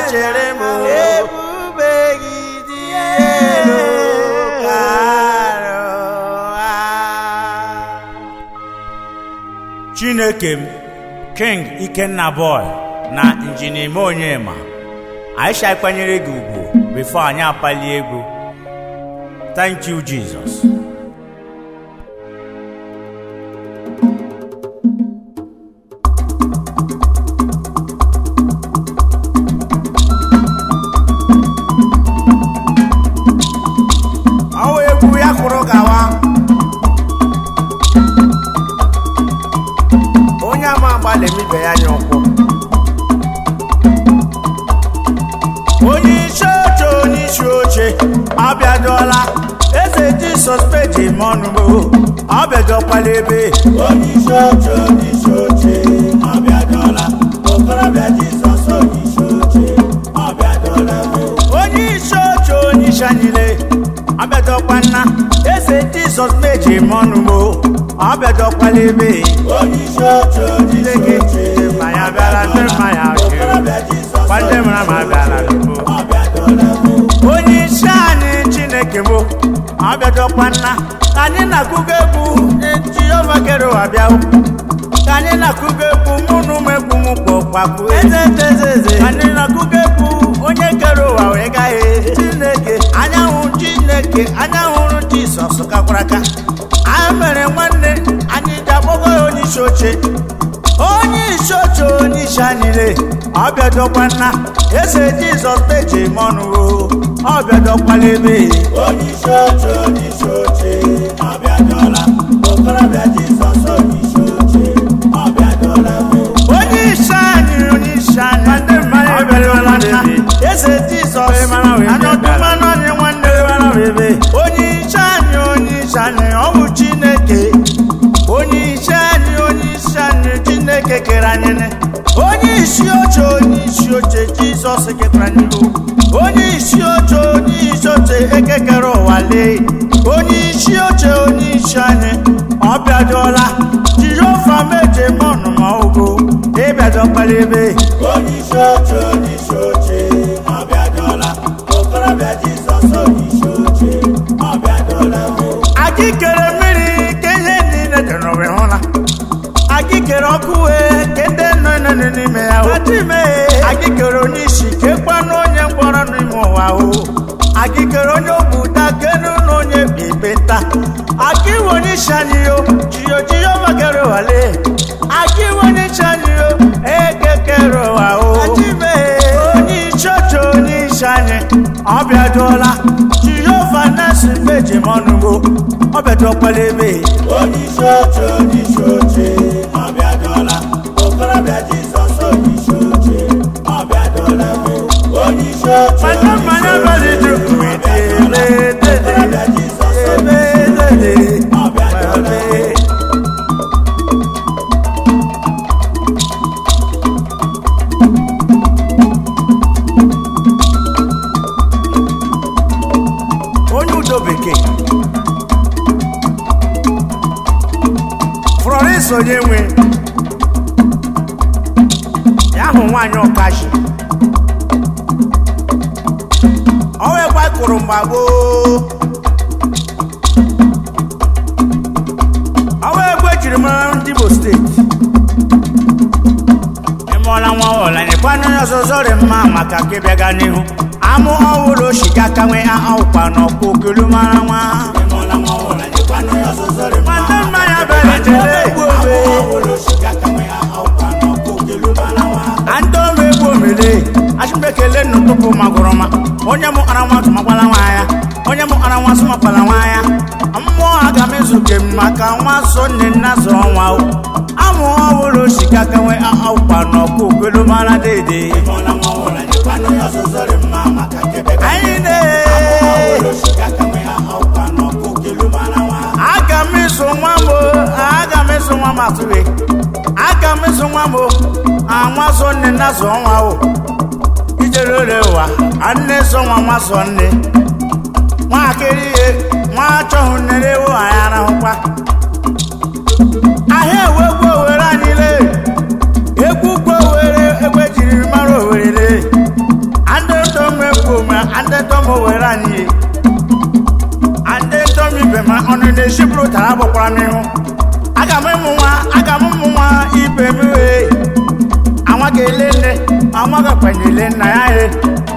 chere m ebube gị dị elu karịa chineke m king ikenna boy na injinia ime onyema aisha kwanyere gị ugwu bifo anyị apali egwu thank you jesus ọwa egwu ya kwụrụ gawa onye ama agbalị emibe ya anya ụkwụ onye isi oche onye isi oche abịadọla eze jisọs peji mọnụgbo ọbịadọkwala ebe onye isi oche onye isi oche ọbịadọla okorobịa jizọs onye isi oche ọbịadọla onye isi oche onye isi anyịle abịadọkwa nna eze jisọs peji mọnụgbo ọbịadọkwala ebe onye isi oche onye isi Chineke oche mmanya bịara ndị mmanya jiri okorobịa jizọs kwande mara ma bịara n'ugbo ọbịadọla onye isi anyị chineke bụ abịadọkwa nna ka anyị na-akụgo egwu jehova kere ụwa bịa ka anyị na-akụgo egwu mụ na ụmụ egwu m kpọkpakwu eze eze eze eze ka anyị na-akụgo egwu onye kere ụwa wee gaghị chineke anyanwụ chineke anyanwụrụ jisọs kakwara aka anyị mere nwanne anyị ji akpọgo ya onye isi oche onye isi oche onye isi anyịle ọbịadọkwa nna eze jizọs peji mọnụ ọbịadọkwala ebe onye isi oche onye isi oche ọbịadọla okorobịa jizọs onye isi oche ọbịadọla onye isi anyị onye isi anyị ndị mmadụ ebelewala nna eze jizọs anyọdụmanụ anyị nwanne onye isi anyị onye isi anyị ọ bụ chineke onye isi anyị onye isi anyị chineke kere anyị nị. onye isi oche onye isi oche jizọs ketara anyị ihu onye isi oche onye isi oche ekekere ụwa lee onye isi oche onye isi anyị ọ bịadọla jehova meje mọnụ ma ogo ịbịadọkwala ebe onye isi oche onye isi oche ọbịadọla okorobịa jizọs onye isi oche ọbịadọla akịkere mmiri ka ihe niile dị n'ụwa hụla akịkere ọkụ wee ka ndị nọ nọ n'ime ya ime akịkere onye isi kekwanụ onye mkpọrọ n'ime ụwa o akịkere onye obuta kenu na onye bibeta akiwe onye isi anyị yo jiyo jiyo magere wale akiwe onye isi anyị yo ekekere ụwa o onye isi oche onye isi anyị ọbịadụọla jehova nasi meji mọnụgo ọbịadụọkwala ebe onye isi oche onye isi oche ọbịadọla okorobịa jizọs onye isi oche ọbịadọla onye isi oche manya mmanya balidu okorobịa jizọs onye ọbịadọla onye udo bekee florence onye nwe ya hụ nwaanyị ọkashi ọwa ekwe kụrụ mgba gboo ọwa ekwe jiri mara ndị Igbo steeti ịmụọla nwa ọla nyekwana onye ọzọzọ dị mma maka ka ịbịaga n'ihu amụ ọhụrụ oshika ka nwee aụkwa n'ọkwa okelu mara nwa ịmụọla nwa ọhụrụ anyịkwanụ ya ọzọzọ dị mma Nwata mmanya bịara ejele egwu obe ọhụrụ shika ka nwee aụkwa n'ọkwa okelu mara nwa ando m egwu omele achụmbekele nnụtụpụ magụrụma onye mụ ara nwa tụmakwala nwa ya onye mụ ara nwa sụmakwala nwa ya mmụọ aga m ezuke m maka nwa so nne nna zụọ nwa o amụ ọhụrụ oshika ka nwee aụkwa n'ọkwa okelu mara dede ịmụọla nwa ọhụrụ anyịkwanụ ya ọzọzọ dị mma maka kebe ka anyị na ọhụrụ shika ka nwee aụkwa n'ọkwa okelu mara nwa aga m ịsụ nwa m o, aga m ịsụ nwa m atụghị aga m ịsụ nwa m o, anwa so nne na zụọ nwa o ijere ore ụwa a nne so nwa nwa so nne nwakịrị ihe nwa achọghị nnere ewu anyị arahụkwa ahịa ewegwu owere anyị lee egwu ukwu owere egbe jiri mara owere lee ndị ndom were anyị ndị ndom ibe ma ọnụ na-esiburu tara bụkwara n'ihu aga m ịmụ nwa aga m ụmụ nwa ibe m wee anwa ga-ele nne anwa gakwanyele nna ya he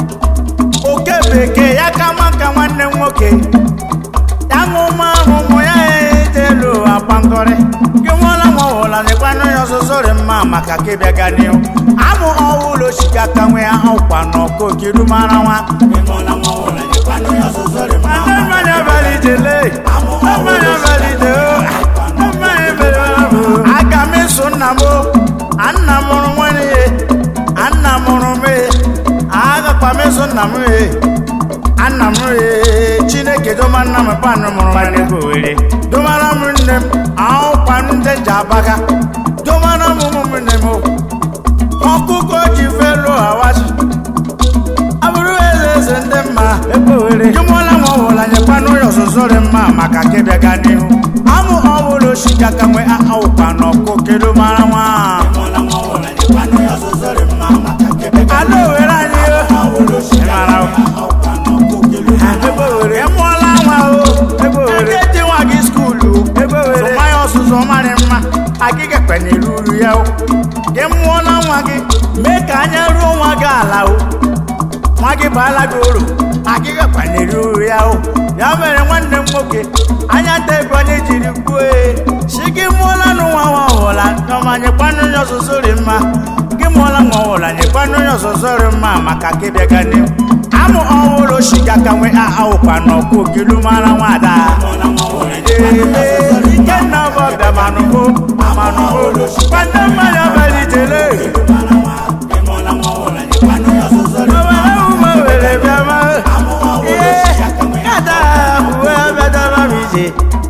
oke bekee ya ka ma ka nwanne m nwoke ya ṅụma ụmụ ya ejelu akpankọrị gị nwụọla nwa ọhụla n'ịkwanụ ya ọzụzụ dị mma maka ka ịbịa ga n'ihu amụ ọhụrụ osika ka nwe ya ọkwa n'ọkụ okiru mara nwa ịmụla nwa ọhụrụ nyekwanụ ya ọzụzụ dị mma Ndị mmanya abalị jele ndị mmanya abalị de o ndị mmanya mere ọrụ aga m eso nna m o a nna m mụrụ nwanne ya a nna m mụrụ m e agakwa m eso nna m e anna m e chineke doma nna m panụ mụrụ nwanne bụ were domara m nne m ahụkwa ndị ji abaga domara m ụmụnne m o ọkụkọ ji felu hawazi abụrụ eze eze ndị mma jụmụọla nwa ọhụla nyekwanụ ya ọzụzụ dị mma maka ka ịbịa gaa n'ihu amụ ọbụla osika ka nwe ahụkwa n'ọkụ kedu mara nwa ịmụla nwa ọhụrụ nyekwanụ ya ọzụzụ dị mma maka ka ịbịa ga ala owere anyị o. ọhụrụ osika Ịmara o. ọkwa n'ọkụ kelu ebe owere mụọla nwa o ebe owere ndị nwa gị skuulu ebe owere zụma ya ọzụzụ marị mma agịga kpenyere uru ya o gị mụọla nwa gị mee ka anya ruo nwa gị ala o nwa gị baala gị uru agịga kpenyere uru ya o ya mere nwanne m nwoke anya nta ego onye jiri kwuo e si gị mụọla nụ nwa nwa ọhụla ọma nyekwanụ ya ọzụzụ dị mma gị mụọla nwa ọhụla nyekwanụ ya ọzụzụ dị mma maka ka ịbịa ga n'ihu amụ ọhụrụ shiga ka nwe ahụkwa n'ọkụ okilu mara nwada ịmụla nwa ọhụrụ nyekwanụ ya ọzụzụ dị ike nna ọbọ bịa manụgo manụgo kwado mmanya abalị jele mara nwa ịmụla nwa ọhụrụ nyekwanụ ya ọzụzụ dị mma owere ume were bịa ma amụ ọhụrụ ihe osika ka nwe kada uwe bịadọrọ m ije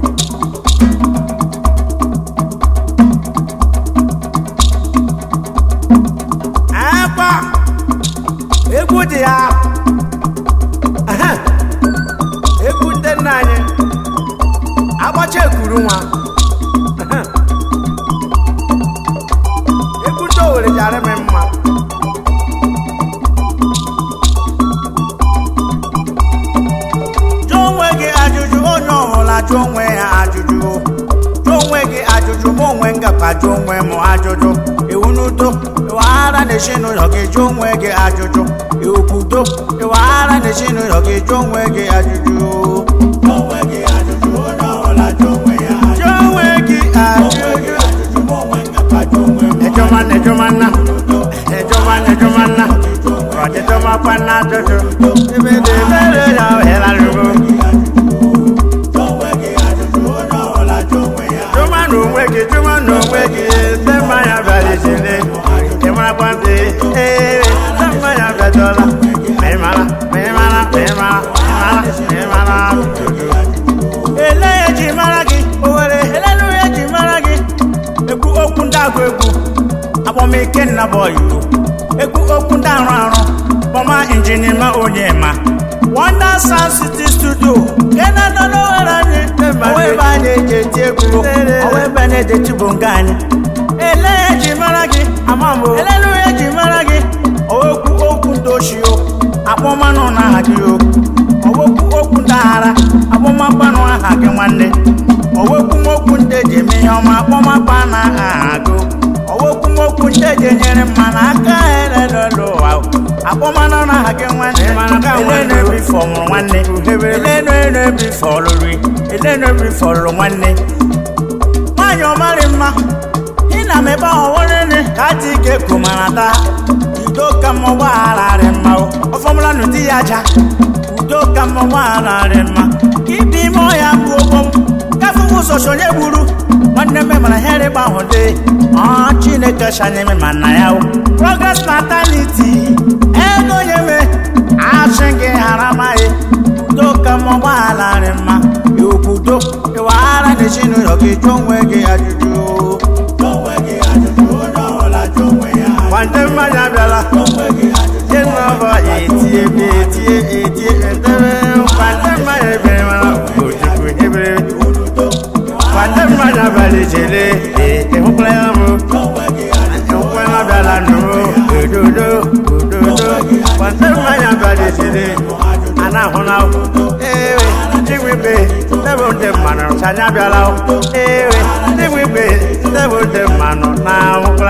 akwa egwu dị ya Aha. egwu ndị nna anyị agbacha ekuru nwa Aha. egwu ndị owere ji arị m mma jụọ onwe gị ajụjụ onye ọbụla jụọ onwe ya ajụjụ jụọ onwe gị ajụjụ ma onwe ngakwa jụọ onwe m ajụjụ iwu n'udo ịwaghara n'ezinụlọ gị jụọ onwe gị ajụjụ iwu kwudo ịwaghara n'ezinụlọ gị jụọ onwe gị ajụjụ onwe gị ajụjụ onye ọbụla jụ onwe ya ajụjụ jụọ onwe gị onwe ajụjụ gị ajụjụ ma onwe ngakwa jụ onwe m ejọma na ejọma nna ejọma na ejọma nna ọdịdọma kwa na ajụjụ ebe dị ebere ya ohela rugbo onwe gị ajụjụ onye ọbụla jụ onwe ya jụma na onwe gị jụma na onwe gị ebe mmanya bịara ijele ị marakwa ndị ee ebe mmanya bịadọla ma ị mara ma ị mara ma ị mara ma ị mara ma ị mara ele ya eji mara gị owere elelu ya eji mara gị ekwu okwu ndị agụ egwu akpọmike nna bọyị ekwu okwu ndị arụ arụ kpọma injinima onye ma Wonder Sound City Studio nke na-anọ n'owere anyị ọwa ebe a na-eji eti egwu ọwa ebe a na-eji eti bụ nga anyị ele ya eji mara gị amambo elelu ya eji mara gị okwu okwu ndị ochie akpọmanụ na aha gị o ọwekwu okwu ndị aghara akpọmakpanụ aha gị nwanne ọwekwu okwu ndị eji eme ihe ọma akpọmakpa na aha gị ọwekwu okwu ndị eji enyere mmanụ aka elelele ụwa akpọmanụ na aha gị nwanne ele na-ebi fọ nwụrụ nwanne ele na-ebi fọ lụrụ ele na-ebi fọ lụrụ nwanne nwaanyị ọmarị mma ị na m ebe ahụ nwanne ka dị ike komara taa udo ka m gbaghararị mma o. ọfọmụla nụ di ya aja udo ka m gbaghararị mma ka ibi ime ọhịa bụ ogbo m gafe ụzọ sonye gburu nwanne m mara ihe rịba ahụ dị ọ chineke shanyeme ma nna ya o progress natality ego nye me asị gị hara amaghị udo ka m gbaghararị mma iwukwudo ịwaghara n'ezinụlọ gị jụọ onwe gị ajụjụ onwe gị ajụjụ onye ọbụla jụ onwe ya kwante mmanya abịala onwe gị ajụjụ Jenọba etie ebe etie etie edebe kwante mmanya ebere mara ojukwu ebere udo kwante mmanya abalị jele ete hụkwara ya mụ onwe gị ajụjụ hụkwara abịala nụrụ ododo ododo kwante mmanya abalị jele ajụjụ na-ahụ na ewe igwe ibe ndebe ndị mmanụ chanya bịala ewe igwe ibe ndebe ndị mmanụ na-ahụkwara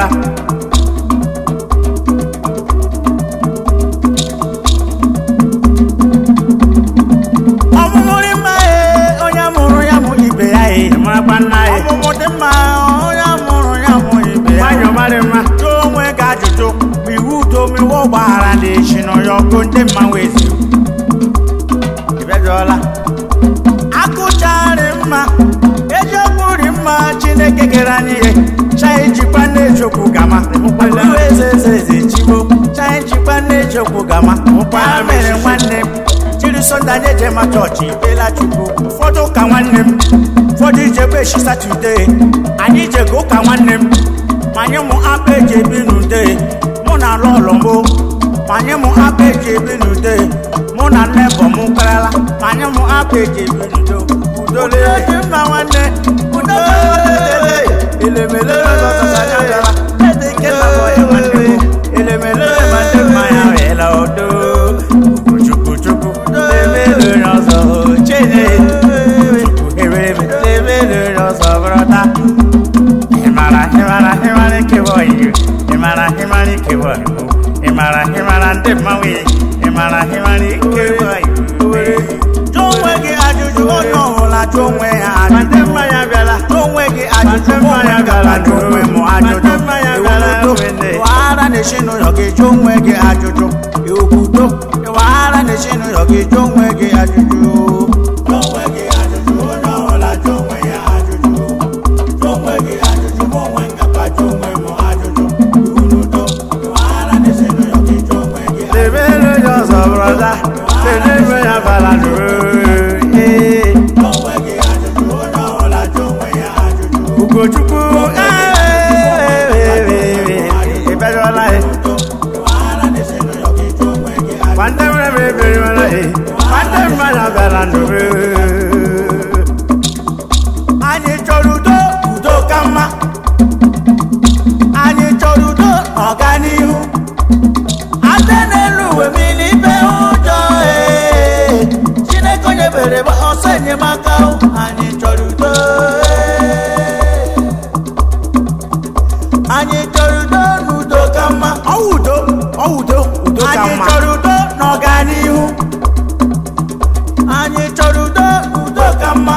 ọmụmụrị mma ee onye mụrụ ya mụ ibe ya ee marakwa nna ya ọmụmụ dị mma onye mụrụ ya mụ ibe ya nwanyị ọmarị mma jụọ onwe gị ajụjụ ma iwu udo ma iwu ọgbaghara dị echi n'ọya ọgụ ndị mmanwụ ezi ịbịajụọla akụcharị mma eziokwu dị mma chineke kere anyị ihe chanyị jikwa na-ejokwu gama eze eze eze chiwo chanyị jikwa na-ejokwu gama ya mere nwanne m jiri sọnde anyị eje ma chọọchị ikpela chukwu ụfọdụ ụka nwanne m ụfọdụ ijekwa echi satọde anyị ijego ụka nwanne m ma anyị mụ akpa eji ebi n'ude mụ na alụ ọlọ mbụ ma anyị mụ akpa eji ebi n'ude mụ na nnebọ m kparala ma anyị mụ akpa eji ebi n'udo udo dị mma nwanne udo elemele ọzọzọzọzọzọzọ ede ike na bọ ya nwanne m elemele ma ndị mmanya wela odo chukwu chukwu lebele n'ọzọ chenye chukwu hebere lebele n'ọzọ bụrọta ịmara ịmara ịmara ikewa oyiyo ịmara ịmara ikewa oyibo ịmara ịmara ndị mmanwụ ịmara ịmara ikewa oyibo jụọ onwe gị ajụjụ onye ọbụla jụọ onwe ya ajụjụ ndị mmanya bịala jụọ onwe gị ajụjụ mmanya bịala jụọ onwe m ajụjụ iwudo ịwaghara n'ezinụlọ gị jụọ onwe gị ajụjụ iwudo ịwaghara n'ezinụlọ gị jụọ onwe gị ajụjụ Jụọ onwe gị ajụjụ onye ọbụla jụọ onwe ya ajụjụ jụọ onwe gị ajụjụ ma onwe ngakwa jụọ onwe m ajụjụ iwu n'udo ịwaghara n'ezinụlọ gị jụọ onwe gị ajụjụ lebere onye ọzọ brọda lebere ya bara jụọ onwe gị ajụjụ onye ọbụla jụọ onwe ya ajụjụ ugochukwu ịbịajụọla ya ịwaghara n'ezinụlọ gị jụọ onwe gị ajụjụ Kwande mre bere wala e. Kwande mmanya bịara ndụbe. Anyị chọrọ udo, udo ka mma. Anyị chọrọ udo na ọganihu. Ade n'elu uwe mmiri ibe ụjọ ee. Chineke onye bere gba ọsọ enyemaka o. Anyị chọrọ udo ee. Anyị chọrọ udo na udo ka mma. Ọ udo, ọ udo, udo ka mma. Anyị chọrọ udo na ọganihu. Anyị chọrọ udo na udo ka mma.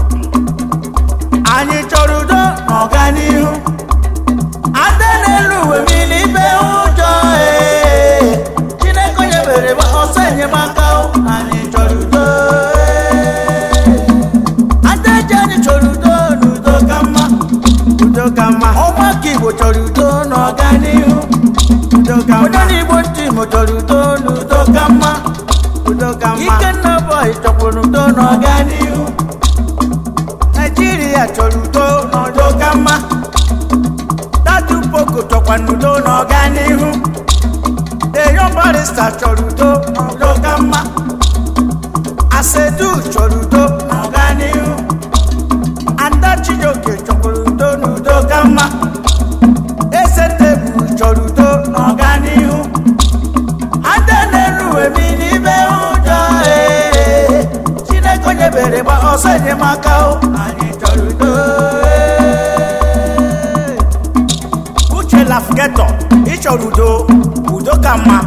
Anyị chọrọ udo na ọganihu. Ade n'elu uwe mmiri ibe ụjọ ee. Chineke onye bere gba ọsọ enyemaka o. Anyị chọrọ udo ee. Ade ji anyị chọrọ udo na udo ka mma. Udo ka mma. Ụmụaka Igbo chọrọ udo na ọganihu. Udo ka mma. Onye n'Igbo ntị Imo chọrọ udo na udo ka mma. Udo ka mma. Ikenna Boy chọkwara udo na ọganihu. Naijiria chọrọ udo na udo ka mma. Dadu Boko chọkwa n'udo na ọganihu. Eyo barista chọrọ udo na udo ka mma. Asedu chọrọ udo na ọganihu. Ada Chijioke chọkwara udo na udo ka mma. Eze tebụl chọrọ udo na ọganihu. Ada n'elu emi n'ibe ụjọ ee. Chineke onye bere gba ọsọ enyemaka o. Anyị chọrọ udo ee. Uche Lafgetọ ịchọrọ udo udo ka mma.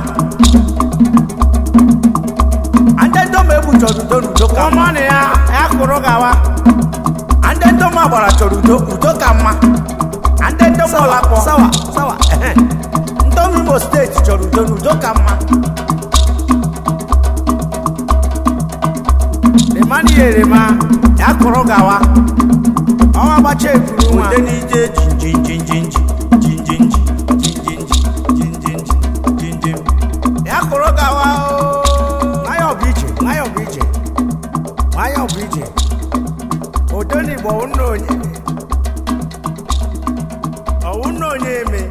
Ndị ndom egwu chọrọ udo na udo ka mma. Ọmọnụ ya ya kụrụ gawa. Ndị ndom agbara chọrọ udo udo ka mma. Ndị ndom ọlakpọ sawa sawa ehe. Ndom Imo steeti chọrọ udo na udo ka mma. Lemani yerema ya kụrụ gawa. Ọnwa gbacha ekuru nwa. Ude n'ije jinjinjinjinji jinjinji jinjinji jinjinji jinjin. Ya kụrụ gawa o. Nwayọọ bụ ije nwayọọ bụ ije nwayọọ bụ ije. Udo n'Igbo ọwụ nna onye. Ọwụ nna onye eme.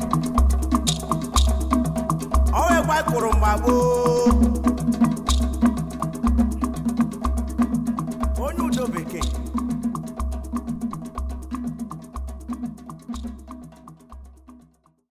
Ọwụ ekwe kụrụ mgba gboo. Onye udo bekee.